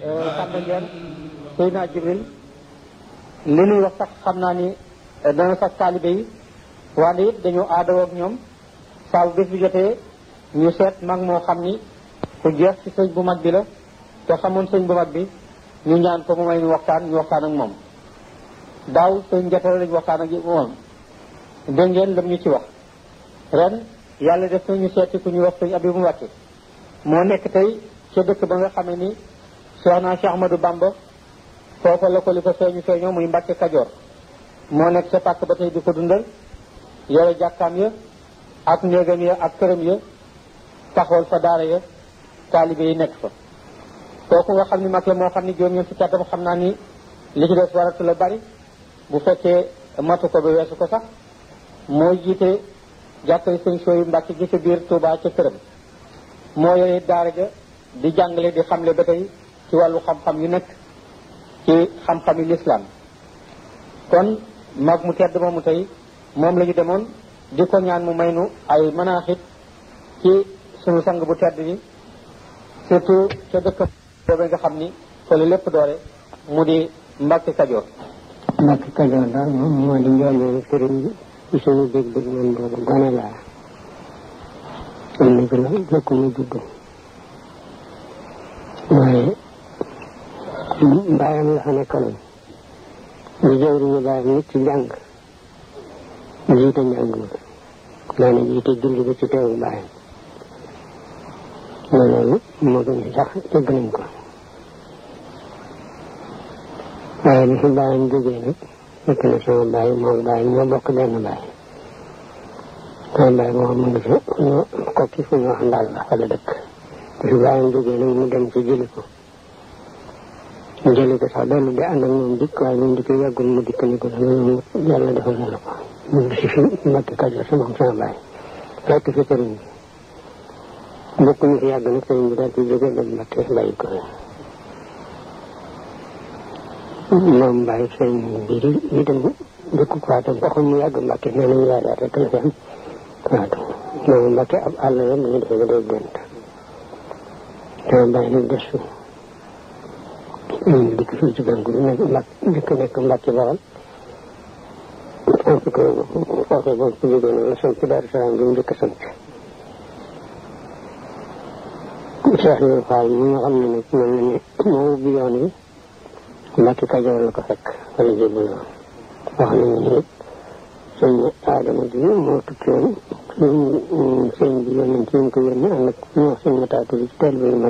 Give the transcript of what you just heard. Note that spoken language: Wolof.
Samba Ndiène Seydina Jibril li nuy wax sax xam naa ni dana sax taalibe yi wante it dañoo aadawoo ak ñoom saa bu bés bi jotee ñu seet mag moo xam ni ku jeex ci sëñ bu mag bi la te xamoon sëñ bu mag bi ñu ñaan ko mu may ñu waxtaan ñu waxtaan ak moom daaw sëñ jotale lañu waxtaan ak moom dégg ngeen lam ñu ci wax ren yàlla def na ñu seeti ku ñuy wax sëñ Abibu Mbàkke moo nekk tey ca dëkk ba nga xamee ni Cheikh naa Cheikh Ahmadou Bamba foofa la ko li ko feeñu feeñoo muy Mbàkke Kajoor moo nekk ca pàkk ba tey di ko dundal yore jàkkaam ya ak néegam ya ak këram ya taxawal fa daara ya taalibe yi nekk fa kooku nga xam ni mag la moo xam ni juróom ñeent fukki atam xam naa ni li ci des waratu la bari bu fekkee matu ko ba weesu ko sax moo jiite jàkkay sëñ sooyu Mbàkke gi ca biir Touba ca këram moo yore daara ja di jàngale di xamle ba tey ci wàllu xam-xam yu nekk ci xam-xami lislaam kon mag mu tedd moomu tey moom la ñu demoon di ko ñaan mu may nu ay manaaxit ci sunu sang bu tedd bi surtout ca dëkk boobu nga xam ni fa la lépp doore mu di Mbàkke Kajoor Mbàkke Kajoor daal moom moo di njooleelu sëriñ bi ci suñu dégg-dégg man boobu gone laa am na ci la jëkk mu judd waaye mbaayam la fa nekkaloon di jëwriñu baayam nit ci jàng jiite njàng ma daana jiite julli ba ci teewu baayam loolu moo gën a sax dégg nañ ko waaye bi fi baayam jógee nag fekk na sama baay moom baay ñoo bokk benn baay sama baay moom mu ngi fi ñu kokki fu ñu wax ndaal la fa la dëkk bi fi baayam jógee nag mu dem ci jëli ko mu jëli ko sax dellu di ànd ak moom dikk waaye moom dikk yàggul mu dikk ni ko loolu yàlla defal na la ko mu ngi si fi Mbàkke Kajoor sama sama baay fekk fi sëriñ bi bokk ñu fi yàgg nag sëriñ bi daal di jógee dem Mbàkke bàyyi ko moom bàyyi sëriñ bi di di dem dëkk Fatou waxuñ mu yàgg Mbàkke nee nañu yaay yaay rek la fi am Fatou moom Mbàkke ab àll la mu ngi defee ba day gént sama bàyyi nag des fi dikk fii ci banque bi nekk mbàkk dikk nekk Mbàkke Bawal am fi ko foofee boobu ku jógee noonu la sant Daaru Salaam bi mu dëkk sant Cheikh Ibrahima Fall mi nga xam ne nag mel na ni moo ubbi yoon wi Mbàkke Kajoor la ko fekk wala jébul yoon wax nañu ne it sëñ Adama bi moo tukki woon sëñ bi yónnee ci ñu ko yónnee ànd ak ñu wax sëñ Mataatu bi teel bi